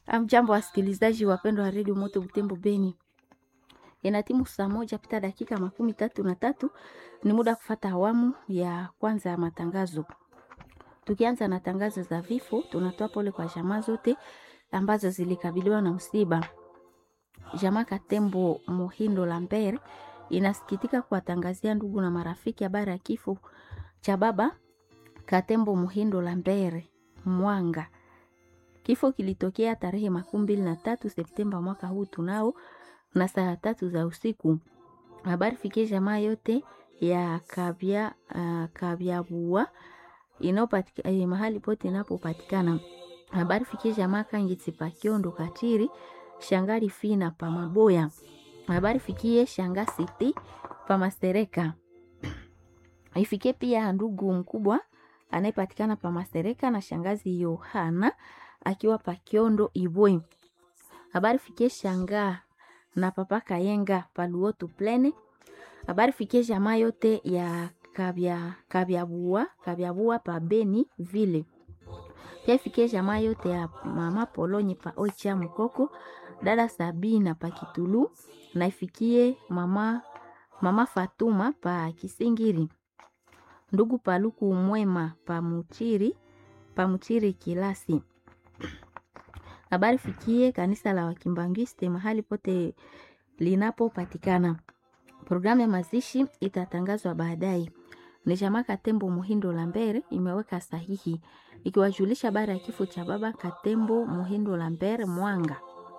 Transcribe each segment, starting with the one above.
Amjambo wasikilizaji wapendwa wa redio Moto Butembo Beni, inatimu saa moja pita dakika makumi tatu na tatu. Ni muda wa kufata awamu ya kwanza ya matangazo. Tukianza na tangazo za vifo, tunatoa pole kwa jamaa zote ambazo zilikabiliwa na msiba. Jamaa Katembo Muhindo Lambert inasikitika kuwatangazia ndugu na marafiki habari ya kifo cha baba Katembo Muhindo Lambert Mwanga. Kifo kilitokea tarehe makumi mbili na tatu Septemba mwaka huu tunao na saa tatu za usiku. Habari fikie jamaa yote ya kabya uh, kabyabua inayopatika eh, mahali pote inapopatikana. Habari fikie jamaa Kangitsi Pakiondo Katiri Shangali Fina pa Maboya. Habari fikie Shanga City pa Masereka. Ifikie pia ndugu mkubwa anayepatikana pa Masereka na shangazi Yohana akiwa pa Kiondo Ibwe. Habari fikie Shanga na papa Kayenga pa Luotu Plene. Habari fikie jamaa yote ya kabya kabyabua kabyabua pa Beni vile. Pia ifikie jamaa yote ya mama Polonye pa Oicha Mkoko, dada Sabina pa Kitulu na ifikie mama mama Fatuma pa Kisingiri. Ndugu Paluku Mwema pa Muchiri pa Muchiri Kilasi. Habari fikie kanisa la Wakimbangiste mahali pote linapopatikana. Programu ya mazishi itatangazwa baadaye. Ni jamaa Katembo Muhindo Lambert imeweka sahihi ikiwajulisha habari ya kifo cha baba Katembo Muhindo Lambert Mwanga.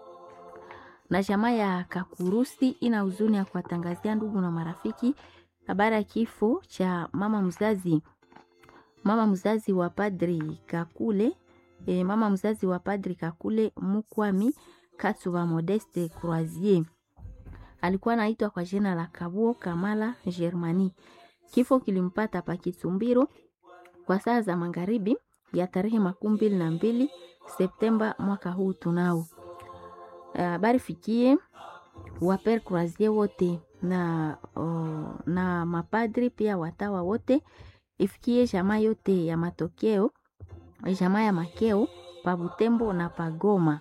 Na jamaa ya Kakurusi ina huzuni ya kuwatangazia ndugu na marafiki habari ya kifo cha mama mzazi mama mzazi wa padri Kakule e, mama mzazi wa padri Kakule Mukwami Katsuba Modeste Croisier alikuwa anaitwa kwa jina la Kabuo Kamala Germani. Kifo kilimpata pa Kitumbiro kwa saa za magharibi ya tarehe makumi mbili na mbili Septemba mwaka huu tunao. Habari fikie waper Croisier wote na, uh, na mapadri pia watawa wote, ifikie jamaa yote ya matokeo jamaa ya makeo pa Butembo na pa Goma.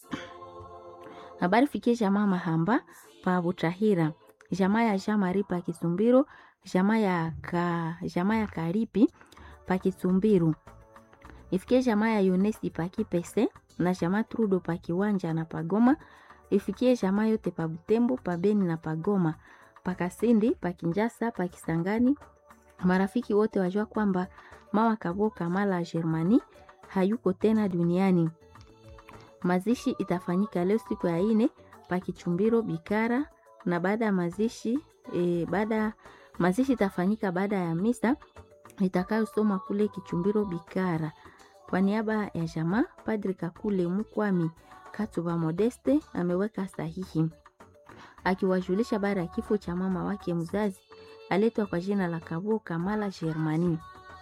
Habari fikie jamaa Mahamba pa Butahira, jamaa ya Jamari pa Kisumbiro, jamaa ya ka, jamaa ya Karipi pa Kisumbiru. Ifikie jamaa ya Yunesi pa Kipese na jamaa Trudo pa Kiwanja na pa Goma. Ifikie jamaa yote pa Butembo, pa Beni na pa Goma, pa Kasindi, pa Kinjasa, pa Kisangani. Marafiki wote wajua kwamba mama Kabo Kamala Germani hayuko tena duniani. Mazishi itafanyika leo siku ya ine pa Kichumbiro Bikara, na baada ya mazishi e, baada mazishi itafanyika baada ya misa itakayosoma kule Kichumbiro Bikara. Kwa niaba ya jamaa, Padri Kakule Mukwami Katuba Modeste ameweka sahihi akiwajulisha baada ya kifo cha mama wake mzazi aletwa kwa jina la Kabo Kamala Germani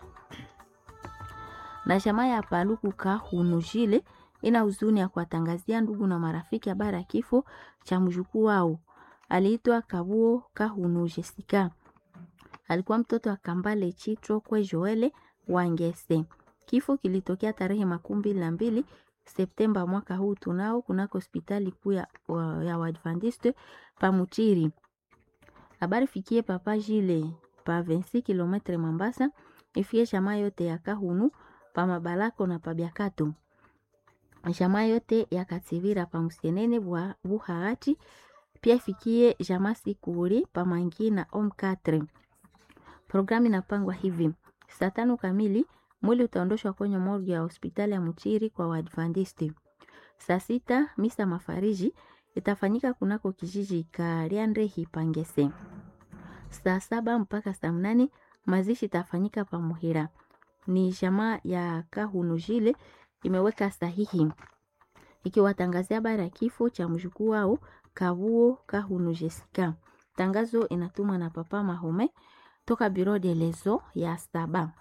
na jamaa ya Paluku Kahunujile ina huzuni ya kuwatangazia ndugu na marafiki habari ya kifo cha mjukuu wao aliitwa Kabuo Kahunu Jessica. Alikuwa mtoto wa Kambale Chitro kwe Joele Wangese. Kifo kilitokea tarehe makumi mbili na mbili Septemba mwaka huu tunao kunako hospitali kuu ya, ya Waadventiste pa Mutiri. Habari fikie papa Jile pa 26 km Mambasa, ifie jamaa yote ya Kahunu pa Mabalako na pa Biakato. Jamaa yote ya Kativira pa Musienene bwa Buhagati pia ifikie jamaa Sikuri pa Mangina Om 4. Programu inapangwa hivi: saa tano kamili mwili utaondoshwa kwenye morgue ya hospitali ya Mutiri kwa Waadventisti. Saa sita misa mafariji itafanyika kunako kijiji Kariandre Hipangese. Saa saba mpaka saa mnane mazishi itafanyika pa Muhira. Ni jamaa ya Kahunujile imeweka sahihi ikiwatangazia habari ya kifo cha mjukuu wao Kabuo Kahunu Jessica. Tangazo inatumwa na Papa Mahome toka Biro de Lezo ya saba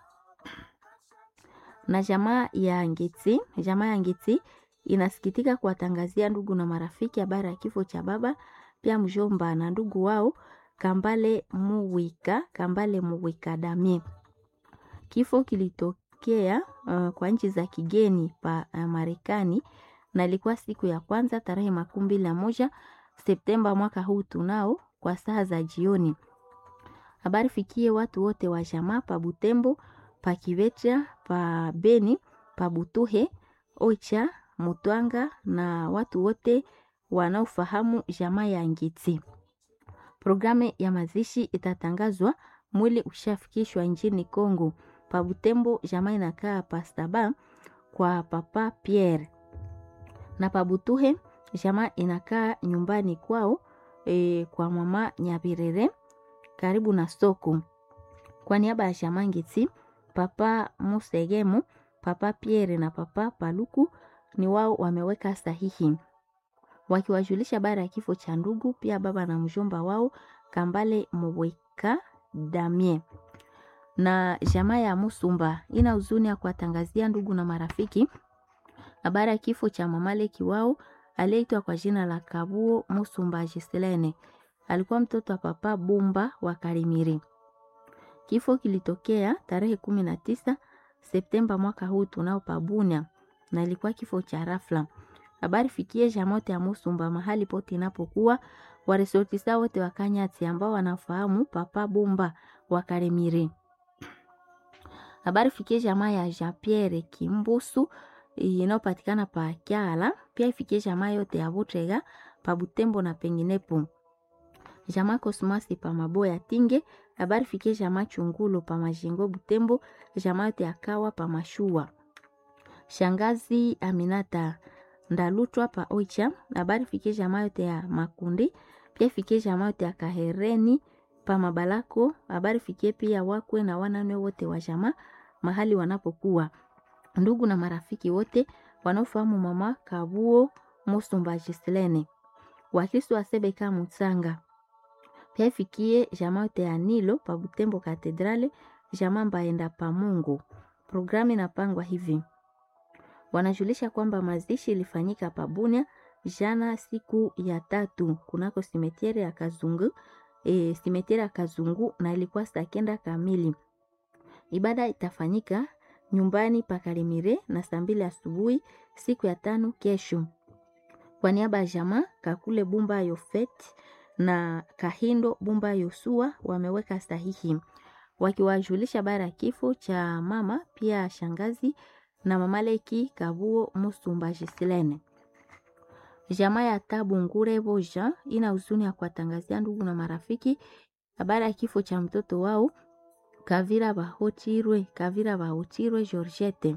na jamaa ya Ngiti. Jamaa ya Ngiti inasikitika kuwatangazia ndugu na marafiki habari ya kifo cha baba pia mjomba na ndugu wao Kambale Muwika Kambale Muwika Damie. Kifo kilitokea uh, kwa nchi za kigeni pa uh, Marekani na ilikuwa siku ya kwanza tarehe makumi mbili na moja Septemba mwaka huu tunao kwa saa za jioni. Habari fikie watu wote wa jamaa pa Butembo, pa Kivecha, pa Beni, pa Butuhe, Oicha, Mutwanga na watu wote wanaofahamu jamaa ya Ngiti. Programu ya mazishi itatangazwa mwili ushafikishwa nchini Kongo. Pa Butembo jamaa inakaa pastaba kwa papa Pierre na pa Butuhe jamaa inakaa nyumbani kwao e, kwa mama Nyabirere karibu na soko. Kwa niaba ya jamaa Ngiti, papa Musegemu, papa Pierre na papa Paluku ni wao wameweka sahihi wakiwajulisha bara ya kifo cha ndugu, pia baba na mjomba wao Kambale Moweka Damie na jamaa ya Musumba ina huzuni ya kuwatangazia ndugu na marafiki habari ya kifo cha mamaleki wao aliyeitwa kwa jina la Kabuo Musumba Jiselene. Alikuwa mtoto wa papa Bumba wa Karimiri. Kifo kilitokea tarehe kumi na tisa Septemba mwaka huu tunao pabunya, na ilikuwa kifo cha rafla. Habari fikie jamote ya Musumba mahali pote inapokuwa waresortisa wote wa Kanyati ambao wanafahamu papa Bumba wa Karimiri. Habari fikie jamaa ya Jean Pierre Kimbusu inayopatikana pa Kyala, pia ifikie jamaa yote ya Butrega pa Butembo na penginepo. Jamaa Kosmasi pa Maboya Tinge, habari fikie jamaa Chungulo pa Majingo Butembo, jamaa yote ya Kawa pa Mashua. Shangazi Aminata Ndalutwa pa Oicha, habari fikie jamaa yote ya Makundi, pia ifikie jamaa yote ya Kahereni pa Mabalako, habari fikie pia wakwe na wanane wote wa jamaa mahali wanapokuwa ndugu na marafiki wote wanaofahamu mama Kabuo Musumba Jiselene, Wakristo wa Sebeka Mutsanga, pia ifikie jamaa yote ya Nilo pa Butembo Katedrale, jamaa Mbaenda pa Mungu. Programu inapangwa hivi, wanajulisha kwamba mazishi ilifanyika pa Bunia jana siku ya tatu kunako simetiere ya Kazungu, e, simetiere ya Kazungu na ilikuwa saa kenda kamili. Ibada itafanyika nyumbani pa Karimire na saa mbili asubuhi siku ya tano kesho. Kwa niaba ya jamaa Kakule Bumba Yofet na Kahindo Bumba Yosua wameweka sahihi wakiwajulisha bara ya kifo cha mama pia shangazi na mamaleki Kabuo Musumba Jisilene. Jamaa ya Tabu Ngure Boja ina huzuni ya kuwatangazia ndugu na marafiki habari ya kifo cha mtoto wao Kavira Bahochirwe, Kavira Bahochirwe Georgette.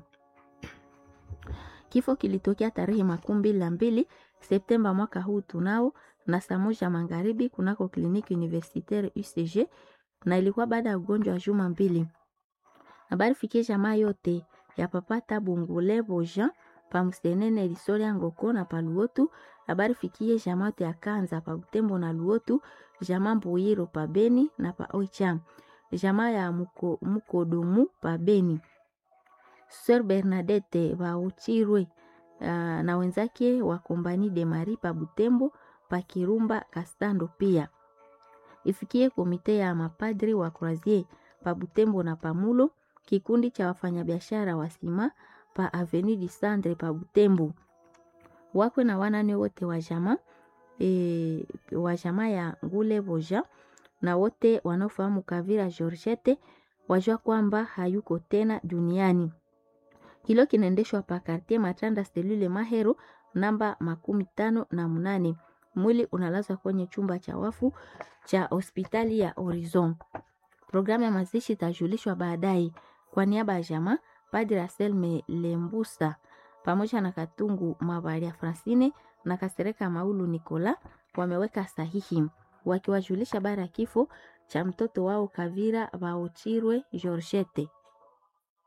Kifo kilitokea tarehe makumi mbili na mbili Septemba mwaka huu tunao na saa moja magharibi kunako kliniki universitaire UCG na ilikuwa baada ya ugonjwa wa juma mbili. Habari fikie jamaa yote ya papa Tabu Ngule Boja pa Msenene Lisoria Ngoko na pa Luotu. Habari fikie jamaa yote ya Kanza pa Butembo na Luotu, jamaa Mbuyiro pa Beni na pa Oicha jamaa ya muko, Mukodumu pa Beni. Sir Bernadette Bauchirwe uh, na wenzake wa Kompani de Mari pa Butembo pa Kirumba Kastando pia. Ifikie komite ya mapadri wa Croisier pa Butembo na Pamulo, kikundi cha wafanyabiashara wa sima pa Avenue du Centre pa Butembo. Wakwe na wanane wote wa jamaa e, wa jamaa ya Ngule Boja na wote wanaofahamu Kavira Georgette wajua kwamba hayuko tena duniani. Hilo kinaendeshwa pa Quartier Matanda Selule Mahero namba makumi tano na munane. Mwili unalazwa kwenye chumba cha wafu cha hospitali ya Horizon. Programu ya mazishi itajulishwa baadaye. Kwa niaba ya jamaa, Padre Anselme Lembusa pamoja na Katungu Mabaria Francine na Kasereka Maulu Nicola wameweka sahihi wakiwajulisha bara ya kifo cha mtoto wao Kavira Baochirwe Georgette.